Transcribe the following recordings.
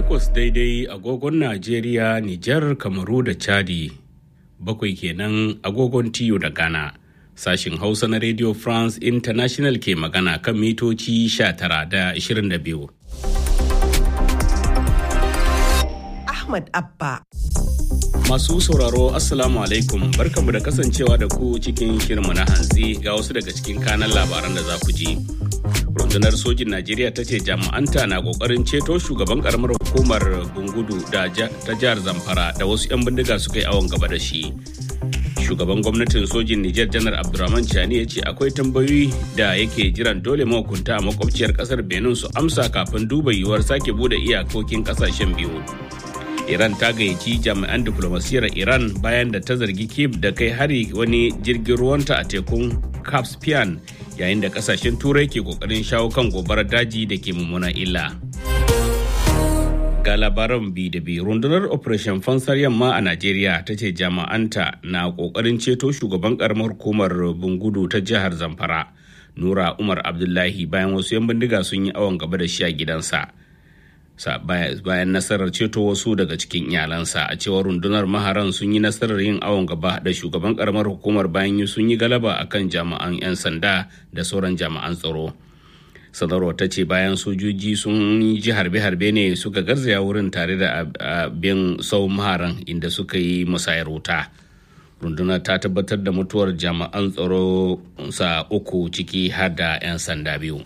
takwas daidai agogon Najeriya, Nijar, Kamaru da Chadi. Bakwai kenan agogon tiyo da Ghana. Sashin Hausa na Radio France International ke magana kan mitoci 19 da 22. Ahmad Abba. Masu sauraro Assalamu alaikum barkamu da kasancewa da ku cikin shirinmu na hantsi ga wasu daga cikin kanan labaran da za ku ji. rundunar sojin najeriya ta ce jami'anta na kokarin ceto shugaban karamar hukumar bungudu da ta jihar zamfara da wasu 'yan bindiga suka yi awon gaba da shi shugaban gwamnatin sojin nijar janar abdurrahman chani ya ce akwai tambayoyi da yake jiran dole mahukunta a makwabciyar kasar benin su amsa kafin duba yiwuwar sake bude iyakokin kasashen biyu iran ta gayyaci jami'an diflomasiyyar iran bayan da ta zargi kiev da kai hari wani jirgin ruwanta a tekun caspian yayin da kasashen turai ke kokarin shawo kan gobarar daji da ke mummuna illa ga labaran bi da bi rundunar operation fansar yamma a najeriya ta ce jama'anta na kokarin ceto shugaban karamar hukumar bungudu ta jihar zamfara nura umar abdullahi bayan wasu yan bindiga sun yi awon gaba da shi a gidansa bayan nasarar ceto wasu daga cikin iyalansa a cewar rundunar maharan sun yi nasarar yin awon gaba da shugaban karamar hukumar bayan sun yi galaba akan jami'an 'yan sanda da sauran jami'an tsaro sanarwar ta ce bayan sojoji sun yi ji harbe-harbe ne suka garzaya wurin tare da bin sau maharan inda suka yi musayar wuta rundunar ta tabbatar da mutuwar jami'an tsaro sa uku ciki har da 'yan sanda biyu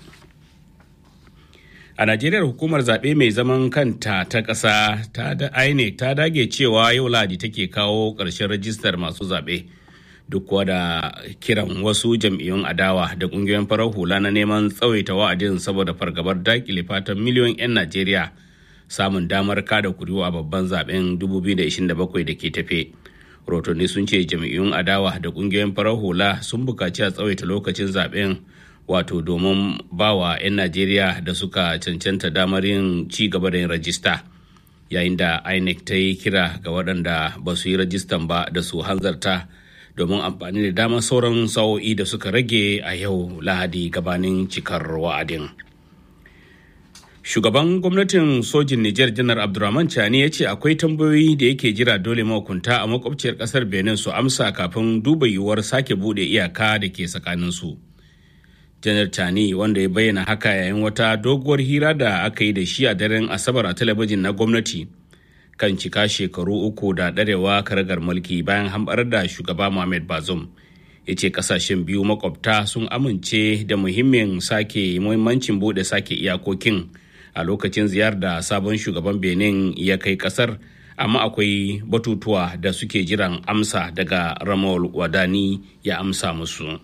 a najeriya hukumar zaɓe mai zaman kanta ta ƙasa ta da inec ta dage cewa yau ladi take kawo ƙarshen rajistar masu zaɓe duk kuwa da kiran wasu jam'iyyun adawa da ƙungiyoyin farar hula na neman tsawaita wa'adin saboda fargabar dakile fatan miliyon 'yan najeriya samun damar kada kuri'u a babban zaben 2027 da ke tafe rotoni sun ce jam'iyyun adawa da ƙungiyoyin farar hula sun buƙaci a tsawaita lokacin zaben wato domin bawa 'yan najeriya da suka cancanta damar yin ci gaba da yin rajista yayin da inec ta yi kira ga waɗanda ba su yi rajistan ba da su hanzarta domin amfani da damar sauran sa'o'i da suka rage a yau lahadi gabanin cikar wa'adin shugaban gwamnatin sojin nijar janar abdulrahman chani ya ce akwai tambayoyi da yake jira dole mahukunta a makwabciyar kasar benin su amsa kafin duba yiwuwar sake bude iyaka da ke tsakaninsu. su janar tani wanda ya bayyana haka yayin wata doguwar hira da aka yi da shi a daren asabar a talabijin na gwamnati kan cika shekaru uku da ɗarewa karagar mulki bayan hamɓarar da shugaba mohamed bazoum ya ce kasashen biyu makwabta sun amince da muhimmin sake muhimmancin bude sake iyakokin a lokacin ziyar da sabon shugaban benin ya kai kasar amma akwai batutuwa da suke jiran amsa daga ramol wadani ya amsa musu.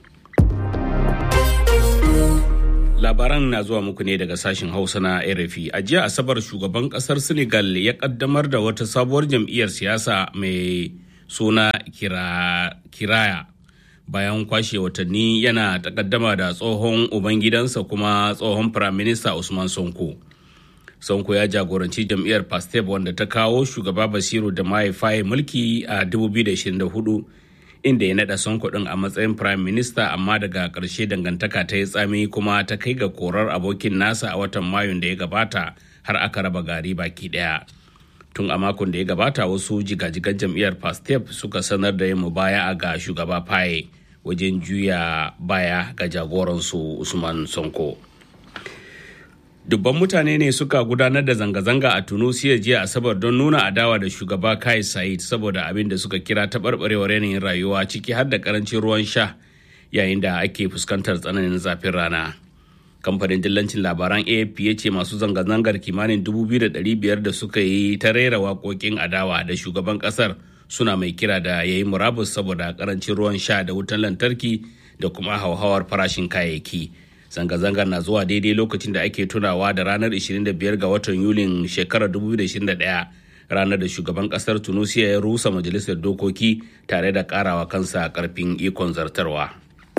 labaran na zuwa muku ne daga sashen hausa na rfi a jiya asabar shugaban kasar senegal ya kaddamar da wata sabuwar jam'iyyar siyasa mai suna kira, kiraya bayan kwashe watanni yana takaddama da tsohon ubangidansa kuma tsohon firaminista usman sonko sonko ya jagoranci jam'iyyar pastep wanda ta kawo shugaba basiru da mahaifaye mulki a 2024 inda ya naɗa son kuɗin a matsayin prime minister amma daga ƙarshe dangantaka ta yi tsami kuma ta kai ga korar abokin nasa a watan mayun da ya gabata har aka raba gari baki ɗaya tun a makon da ya gabata wasu jigajigan jam'iyyar pastep suka sanar da yin mubaya ga shugaba faye wajen juya baya ga jagoransu usman sonko dubban mutane ne suka gudanar da zanga-zanga a tunisia jiya asabar don nuna adawa da shugaba kai said saboda abin da suka kira taɓarɓarewar yanayin rayuwa ciki har da karancin ruwan sha yayin da ake fuskantar tsananin zafin rana kamfanin dillancin labaran afp ya ce masu zanga-zangar kimanin 2,500 da suka yi ta rera waƙoƙin adawa da shugaban ƙasar suna mai kira da ya yi murabus saboda karancin ruwan sha da wutan lantarki da kuma hauhawar farashin kayayyaki. zanga-zangar na zuwa daidai lokacin da ake tunawa da ranar 25 ga watan yulin shekarar 2021 ranar da shugaban kasar tunisia ya rusa majalisar dokoki tare da karawa kansa karfin ikon zartarwa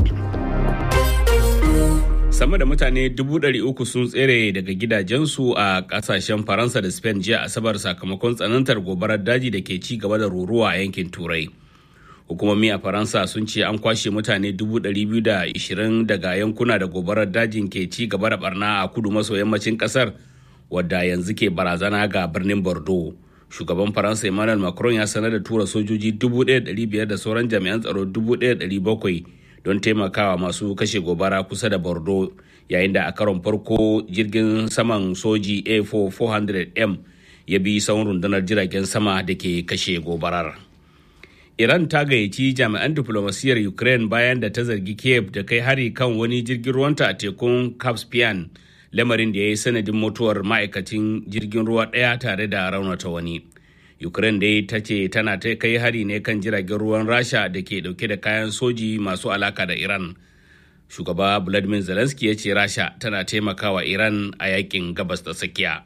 sama da mutane 300 sun tsere daga gidajensu a kasashen faransa da spain jiya asabar sakamakon tsanantar gobarar daji da ke ci gaba da ruruwa a yankin turai hukumomi a faransa sun ce an kwashe mutane 220 daga yankuna da gobarar dajin ke ci gaba da barna a kudu maso yammacin kasar wadda yanzu ke barazana ga birnin bordeaux shugaban faransa emmanuel macron ya sanar da tura sojoji 1,500 da sauran jami'an tsaro 1,700 don taimakawa masu kashe gobara kusa da bordeaux yayin da a karon farko jirgin saman soji a400m ya bi sauran rundunar jiragen sama da ke kashe gobarar iran ta gayyaci jami'an diflomasiyyar ukraine bayan da ta zargi kiev da kai hari kan wani jirgin ruwanta a tekun caspian lamarin da ya yi sanadin mutuwar ma'aikacin jirgin ruwa ɗaya tare da raunata wani ukraine dai ta ce tana ta kai hari ne kan jiragen ruwan rasha da ke dauke da kayan soji masu alaka da iran shugaba vladimir zelensky ya ce rasha tana taimakawa iran a yakin gabas da tsakiya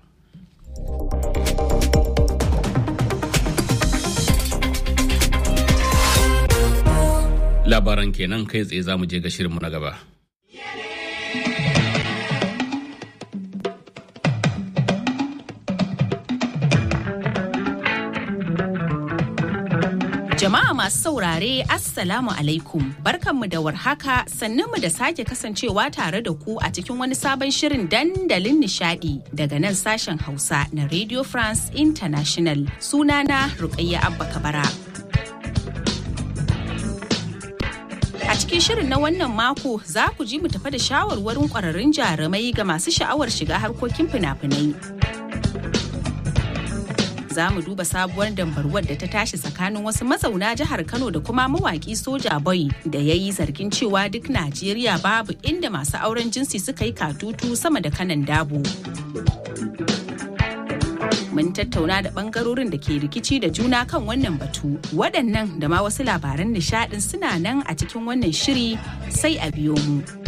labaran kenan kai tsaye za mu je ga shirinmu na gaba Jama'a masu saurare Assalamu alaikum barkanmu da warhaka mu da sake kasancewa tare da ku a cikin wani sabon shirin dandalin nishadi daga nan sashen Hausa na Radio France International sunana Rukayya Abba Kabara. A cikin shirin na wannan mako za ku ji mu tafa da shawarwarin kwararrun jarumai ga masu sha'awar shiga harkokin fina-finai. za mu duba sabuwar dambarwar da ta tashi tsakanin wasu mazauna jihar Kano da kuma mawaki soja boy da ya yi zargin cewa duk Najeriya babu inda masu auren jinsi suka yi katutu sama da kanan dabo. Mun tattauna da bangarorin da ke rikici da juna kan wannan batu. Waɗannan da ma wasu labaran nishaɗin suna nan a cikin wannan shiri sai a biyo mu.